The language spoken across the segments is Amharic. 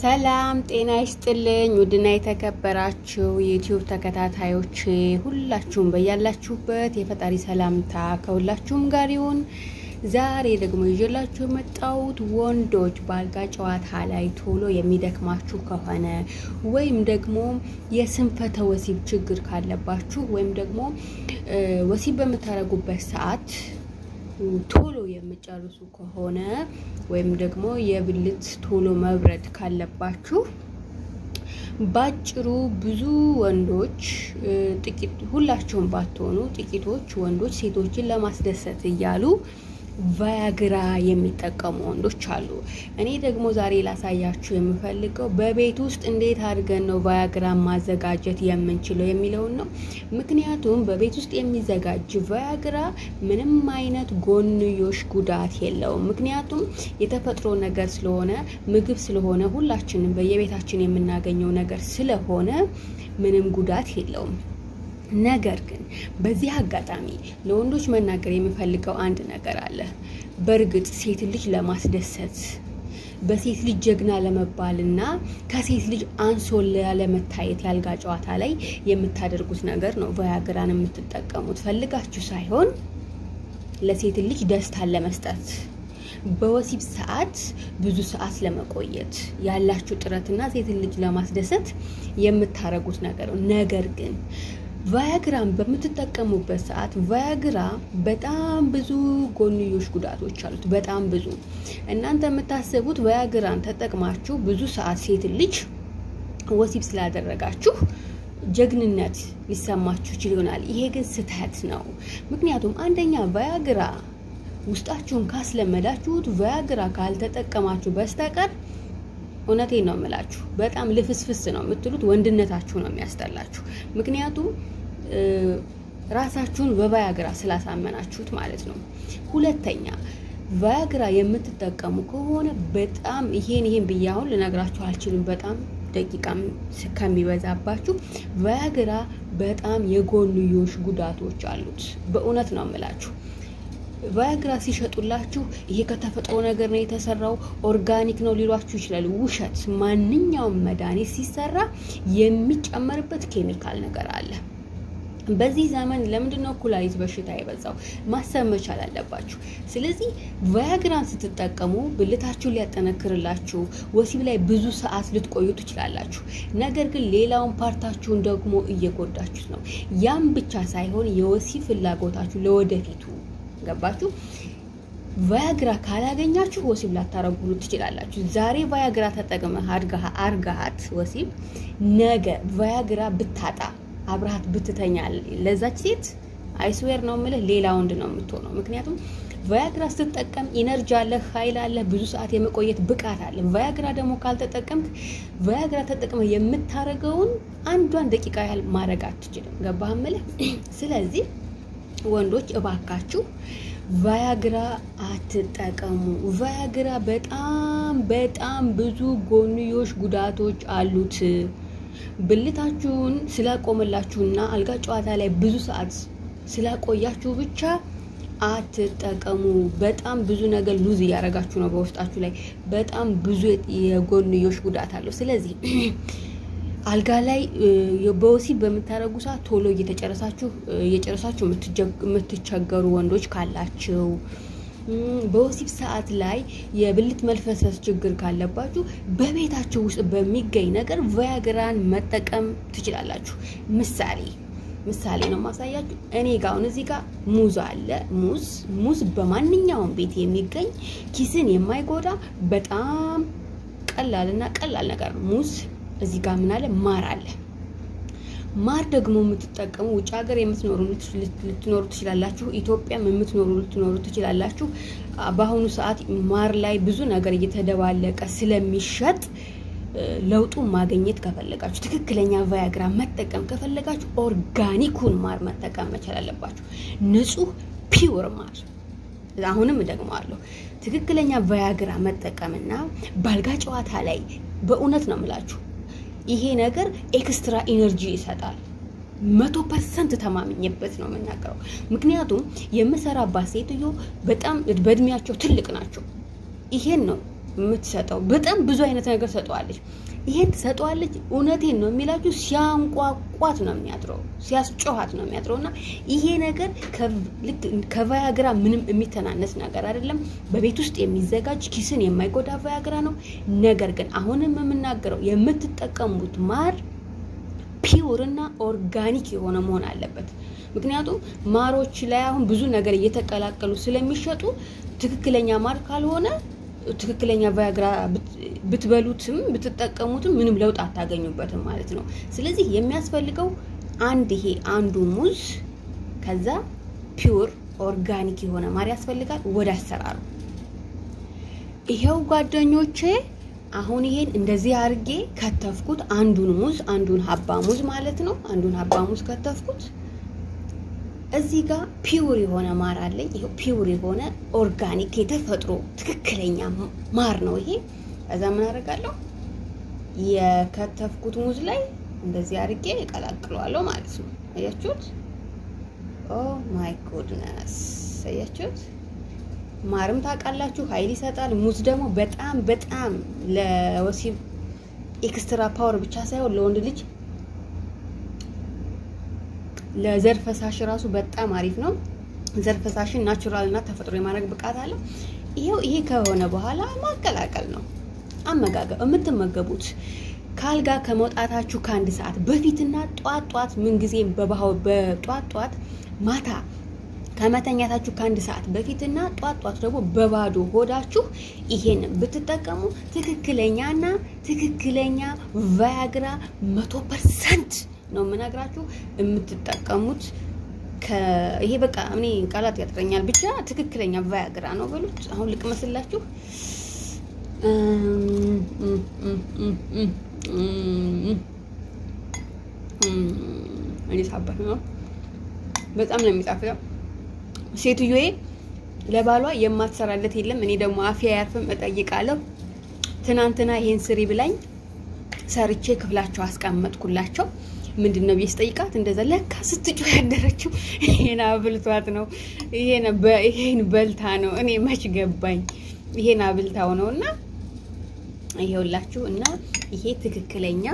ሰላም ጤና ይስጥልኝ። ውድና የተከበራችሁ የዩቲዩብ ተከታታዮች ሁላችሁም በያላችሁበት የፈጣሪ ሰላምታ ከሁላችሁም ጋር ይሁን። ዛሬ ደግሞ ይዤላችሁ የመጣሁት ወንዶች በአልጋ ጨዋታ ላይ ቶሎ የሚደክማችሁ ከሆነ ወይም ደግሞ የስንፈተ ወሲብ ችግር ካለባችሁ ወይም ደግሞ ወሲብ በምታደርጉበት ሰዓት ቶሎ የምጨርሱ ከሆነ ወይም ደግሞ የብልት ቶሎ መብረድ ካለባችሁ ባጭሩ ብዙ ወንዶች ጥቂት ሁላቸውም ባትሆኑ ጥቂቶች ወንዶች ሴቶችን ለማስደሰት እያሉ ቫያግራ የሚጠቀሙ ወንዶች አሉ። እኔ ደግሞ ዛሬ ላሳያችሁ የምፈልገው በቤት ውስጥ እንዴት አድርገን ነው ቫያግራ ማዘጋጀት የምንችለው የሚለውን ነው። ምክንያቱም በቤት ውስጥ የሚዘጋጅ ቫያግራ ምንም አይነት ጎንዮሽ ጉዳት የለውም። ምክንያቱም የተፈጥሮ ነገር ስለሆነ ምግብ ስለሆነ ሁላችንም በየቤታችን የምናገኘው ነገር ስለሆነ ምንም ጉዳት የለውም። ነገር ግን በዚህ አጋጣሚ ለወንዶች መናገር የምፈልገው አንድ ነገር አለ። በእርግጥ ሴት ልጅ ለማስደሰት በሴት ልጅ ጀግና ለመባልና ከሴት ልጅ አንሶ ለመታየት ያልጋ ጨዋታ ላይ የምታደርጉት ነገር ነው ቫያግራን የምትጠቀሙት ፈልጋችሁ ሳይሆን ለሴት ልጅ ደስታን ለመስጠት በወሲብ ሰዓት ብዙ ሰዓት ለመቆየት ያላችሁ ጥረትና ሴትን ልጅ ለማስደሰት የምታደርጉት ነገር ነው። ነገር ግን ቫያግራን በምትጠቀሙበት ሰዓት ቫያግራ በጣም ብዙ ጎንዮሽ ጉዳቶች አሉት። በጣም ብዙ እናንተ የምታስቡት ቫያግራን ተጠቅማችሁ ብዙ ሰዓት ሴት ልጅ ወሲብ ስላደረጋችሁ ጀግንነት ሊሰማችሁ ይችል ይሆናል። ይሄ ግን ስህተት ነው። ምክንያቱም አንደኛ ቫያግራ ውስጣችሁን ካስለመዳችሁት ቫያግራ ካልተጠቀማችሁ በስተቀር እውነቴን ነው የምላችሁ፣ በጣም ልፍስፍስ ነው የምትሉት፣ ወንድነታችሁ ነው የሚያስጠላችሁ። ምክንያቱም ራሳችሁን በቫያግራ ስላሳመናችሁት ማለት ነው። ሁለተኛ ቫያግራ የምትጠቀሙ ከሆነ በጣም ይሄን ይሄን ብዬ አሁን ልነግራችሁ አልችልም። በጣም ደቂቃም ከሚበዛባችሁ ቫያግራ በጣም የጎንዮሽ ጉዳቶች አሉት። በእውነት ነው የምላችሁ። ቫያግራ ሲሸጡላችሁ ይሄ ከተፈጥሮ ነገር ነው የተሰራው ኦርጋኒክ ነው ሊሏችሁ ይችላሉ። ውሸት። ማንኛውም መድኃኒት ሲሰራ የሚጨመርበት ኬሚካል ነገር አለ። በዚህ ዘመን ለምንድን ነው ኩላሊት በሽታ የበዛው? ማሰብ መቻል አለባችሁ። ስለዚህ ቫያግራን ስትጠቀሙ ብልታችሁን ሊያጠነክርላችሁ፣ ወሲብ ላይ ብዙ ሰዓት ልትቆዩ ትችላላችሁ። ነገር ግን ሌላውን ፓርታችሁን ደግሞ እየጎዳችሁት ነው። ያም ብቻ ሳይሆን የወሲብ ፍላጎታችሁ ለወደፊቱ ገባችሁ? ቫያግራ ካላገኛችሁ ወሲብ ላታረጉሉ ትችላላችሁ። ዛሬ ቫያግራ ተጠቅመህ አርጋሃት ወሲብ ነገ ቫያግራ ብታጣ አብረሃት ብትተኛ ለዛች ሴት አይስዌር ነው የምልህ ሌላ ወንድ ነው የምትሆነው። ምክንያቱም ቫያግራ ስትጠቀም ኢነርጂ አለ፣ ኃይል አለ፣ ብዙ ሰዓት የመቆየት ብቃት አለ። ቫያግራ ደግሞ ካልተጠቀምክ ቫያግራ ተጠቅመህ የምታረገውን አንዷን ደቂቃ ያህል ማድረግ አትችልም። ገባህ የምልህ ስለዚህ ወንዶች እባካችሁ ቫያግራ አትጠቀሙ። ቫያግራ በጣም በጣም ብዙ ጎንዮሽ ጉዳቶች አሉት። ብልታችሁን ስላቆመላችሁና አልጋ ጨዋታ ላይ ብዙ ሰዓት ስላቆያችሁ ብቻ አትጠቀሙ። በጣም ብዙ ነገር ሉዝ እያደረጋችሁ ነው። በውስጣችሁ ላይ በጣም ብዙ የጎንዮሽ ጉዳት አለው። ስለዚህ አልጋ ላይ በወሲብ በምታደርጉ ሰዓት ቶሎ እየተጨረሳችሁ እየጨረሳችሁ የምትቸገሩ ወንዶች ካላችሁ፣ በወሲብ ሰዓት ላይ የብልት መልፈሰስ ችግር ካለባችሁ በቤታችሁ ውስጥ በሚገኝ ነገር ቫያግራን መጠቀም ትችላላችሁ። ምሳሌ ምሳሌ ነው ማሳያችሁ። እኔ ጋ አሁን እዚህ ጋር ሙዝ አለ። ሙዝ ሙዝ በማንኛውም ቤት የሚገኝ ኪስን የማይጎዳ በጣም ቀላልና ቀላል ነገር ነው ሙዝ እዚህ ጋር ምን አለ? ማር አለ። ማር ደግሞ የምትጠቀሙ ውጭ ሀገር የምትኖሩ ልትኖሩ ትችላላችሁ። ኢትዮጵያም የምትኖሩ ልትኖሩ ትችላላችሁ። በአሁኑ ሰዓት ማር ላይ ብዙ ነገር እየተደባለቀ ስለሚሸጥ ለውጡን ማግኘት ከፈለጋችሁ፣ ትክክለኛ ቫያግራ መጠቀም ከፈለጋችሁ ኦርጋኒኩን ማር መጠቀም መቻል አለባችሁ። ንጹህ ፒውር ማር አሁንም እደግመዋለሁ። ትክክለኛ ቫያግራ መጠቀምና ባልጋ ጨዋታ ላይ በእውነት ነው የምላችሁ ይሄ ነገር ኤክስትራ ኢነርጂ ይሰጣል። መቶ ፐርሰንት ተማምኜበት ነው የምናገረው። ምክንያቱም የምሰራባት ሴትዮ በጣም በእድሜያቸው ትልቅ ናቸው። ይሄን ነው የምትሰጠው። በጣም ብዙ አይነት ነገር ሰጠዋለች። ይሄን ትሰጠዋለች። እውነቴን ነው የሚላችሁ ሲያንቋቋት ነው የሚያድረው፣ ሲያስጮኋት ነው የሚያድረው። እና ይሄ ነገር ልክ ከቫያግራ ምንም የሚተናነስ ነገር አይደለም። በቤት ውስጥ የሚዘጋጅ ኪስን የማይጎዳ ቫያግራ ነው። ነገር ግን አሁንም የምናገረው የምትጠቀሙት ማር ፒውር እና ኦርጋኒክ የሆነ መሆን አለበት። ምክንያቱም ማሮች ላይ አሁን ብዙ ነገር እየተቀላቀሉ ስለሚሸጡ ትክክለኛ ማር ካልሆነ ትክክለኛ ቫያግራ ብትበሉትም ብትጠቀሙትም ምንም ለውጥ አታገኙበትም ማለት ነው። ስለዚህ የሚያስፈልገው አንድ ይሄ አንዱ ሙዝ ከዛ ፒውር ኦርጋኒክ የሆነ ማር ያስፈልጋል። ወደ አሰራሩ ይሄው ጓደኞቼ አሁን ይሄን እንደዚህ አድርጌ ከተፍኩት። አንዱን ሙዝ አንዱን ሀባ ሙዝ ማለት ነው። አንዱን ሀባ ሙዝ ከተፍኩት። እዚህ ጋር ፒውር የሆነ ማር አለኝ። ይሄው ፒውር የሆነ ኦርጋኒክ የተፈጥሮ ትክክለኛ ማር ነው ይሄ። ከዛ ምን አደርጋለሁ? የከተፍኩት ሙዝ ላይ እንደዚህ አድርጌ እቀላቅለዋለሁ ማለት ነው። አያችሁት? ኦ ማይ ጉድነስ አያችሁት? ማርም ታውቃላችሁ ኃይል ይሰጣል። ሙዝ ደግሞ በጣም በጣም ለወሲብ ኤክስትራ ፓወር ብቻ ሳይሆን ለወንድ ልጅ ለዘር ፈሳሽ ራሱ በጣም አሪፍ ነው። ዘር ፈሳሽን ናቹራል እና ተፈጥሮ የማድረግ ብቃት አለው። ይሄው ይሄ ከሆነ በኋላ ማቀላቀል ነው። አመጋገብ የምትመገቡት ካልጋ ከመውጣታችሁ ከአንድ ሰዓት በፊትና ጧት ጧት ምንጊዜም በባህው በጧት ጧት ማታ ከመተኛታችሁ ከአንድ ሰዓት በፊትና ጧት ጧት ደግሞ በባዶ ሆዳችሁ ይሄን ብትጠቀሙ ትክክለኛና ትክክለኛ ቫያግራ መቶ ፐርሰንት ነው የምነግራችሁ የምትጠቀሙት። ይሄ በቃ እኔ ቃላት ያጥረኛል። ብቻ ትክክለኛ ቫያግራ ነው በሉት። አሁን ልቅመስላችሁ። እኔ ሳባት ነው በጣም ነው የሚጣፍጠው። ሴትዮዬ ለባሏ የማትሰራለት የለም። እኔ ደግሞ አፌ አያርፍም፣ እጠይቃለሁ። ትናንትና ይሄን ስሪ ብላኝ ሰርቼ ክፍላቸው አስቀመጥኩላቸው። ምንድን ነው ብዬ ስጠይቃት እንደዛ ለካ ስትጮህ ያደረችው ይሄን አብልቷት ነው፣ ይሄን በልታ ነው። እኔ መች ገባኝ። ይሄን አብልታው ነው እና ይሄውላችሁ እና ይሄ ትክክለኛ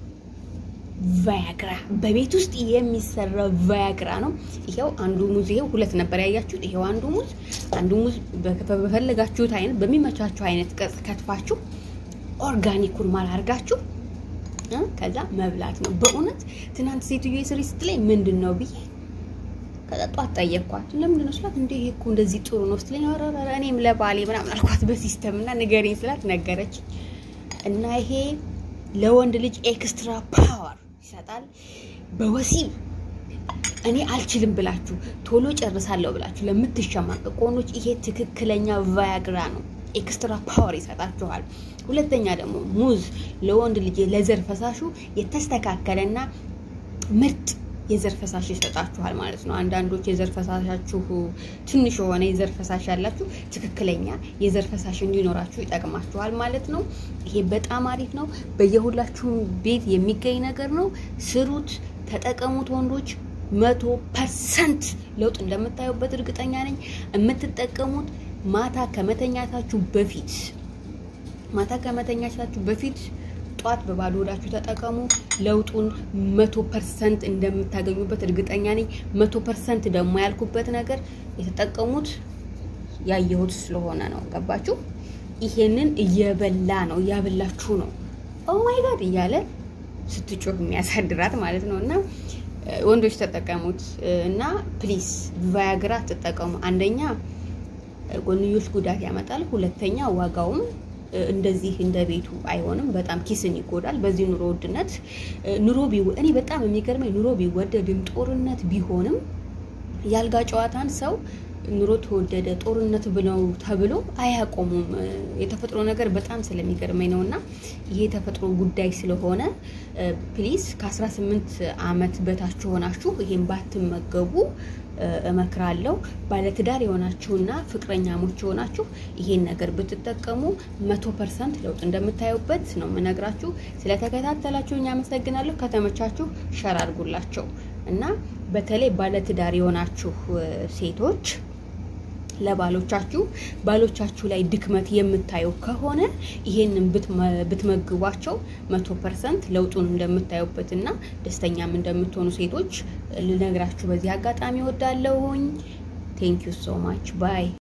ቫያግራ በቤት ውስጥ የሚሰራ ቫያግራ ነው። ይሄው አንዱ ሙዝ ይሄው ሁለት ነበር ያያችሁት። ይሄው አንዱ ሙዝ አንዱ ሙዝ በፈለጋችሁት አይነት በሚመቻችሁ አይነት ቅርጽ ከትፋችሁ ኦርጋኒኩን ማር አድርጋችሁ ከዛ መብላት ነው። በእውነት ትናንት ሴትዮ ስሪ ስትለኝ ምንድን ነው ብዬ ከዛ ጧት ጠየኳት። ለምንድን ነው ስላት እንደ ይሄ እኮ እንደዚህ ጥሩ ነው ስትለኝ ኧረ እኔም ለባሌ ምናምን አልኳት በሲስተም እና ንገሪኝ ስላት ነገረች እና ይሄ ለወንድ ልጅ ኤክስትራ ፓወር ይሰጣል። በወሲብ እኔ አልችልም ብላችሁ ቶሎ ጨርሳለሁ ብላችሁ ለምትሸማቀቁ ወንዶች ይሄ ትክክለኛ ቫያግራ ነው። ኤክስትራ ፓወር ይሰጣችኋል። ሁለተኛ ደግሞ ሙዝ ለወንድ ልጅ ለዘር ፈሳሹ የተስተካከለና ምርጥ የዘር ፈሳሽ ይሰጣችኋል ማለት ነው። አንዳንዶች የዘር ፈሳሻችሁ ትንሽ የሆነ የዘር ፈሳሽ ያላችሁ ትክክለኛ የዘር ፈሳሽ እንዲኖራችሁ ይጠቅማችኋል ማለት ነው። ይሄ በጣም አሪፍ ነው። በየሁላችሁም ቤት የሚገኝ ነገር ነው። ስሩት፣ ተጠቀሙት። ወንዶች መቶ ፐርሰንት ለውጥ እንደምታዩበት እርግጠኛ ነኝ። የምትጠቀሙት ማታ ከመተኛታችሁ በፊት ማታ ከመተኛታችሁ በፊት ጧት በባዶ ሆዳችሁ ተጠቀሙ። ለውጡን መቶ ፐርሰንት እንደምታገኙበት እርግጠኛ ነኝ። መቶ ፐርሰንት ደግሞ ያልኩበት ነገር የተጠቀሙት ያየሁት ስለሆነ ነው። ገባችሁ? ይሄንን እየበላ ነው እያበላችሁ ነው ኦማይ ጋድ እያለ ስትጮህ የሚያሳድራት ማለት ነው። እና ወንዶች ተጠቀሙት እና ፕሊስ ቫያግራ ትጠቀሙ። አንደኛ ጎንዮሽ ጉዳት ያመጣል። ሁለተኛ ዋጋውም እንደዚህ እንደ ቤቱ አይሆንም። በጣም ኪስን ይጎዳል። በዚህ ኑሮ ውድነት ኑሮ ቢወ እኔ በጣም የሚገርመኝ ኑሮ ቢወደድም ጦርነት ቢሆንም ያልጋ ጨዋታን ሰው ኑሮ ተወደደ ጦርነት ብለው ተብሎ አያቆሙም። የተፈጥሮ ነገር በጣም ስለሚገርመኝ ነው እና ይሄ የተፈጥሮ ጉዳይ ስለሆነ ፕሊዝ ከ18 ዓመት በታች ሆናችሁ ይሄን ባትመገቡ እመክራለሁ። ባለትዳር የሆናችሁና ፍቅረኛሞች የሆናችሁ ይሄን ነገር ብትጠቀሙ መቶ ፐርሰንት ለውጥ እንደምታዩበት ነው የምነግራችሁ። ስለተከታተላችሁ እኛ አመሰግናለሁ። ከተመቻችሁ ሸር አድርጉላቸው እና በተለይ ባለትዳር የሆናችሁ ሴቶች ለባሎቻችሁ ባሎቻችሁ ላይ ድክመት የምታዩ ከሆነ ይሄንን ብትመግቧቸው መቶ ፐርሰንት ለውጡን እንደምታዩበትና ደስተኛም እንደምትሆኑ ሴቶች ልነግራችሁ በዚህ አጋጣሚ ወዳለሁኝ። ቴንክ ዩ ሶ ማች ባይ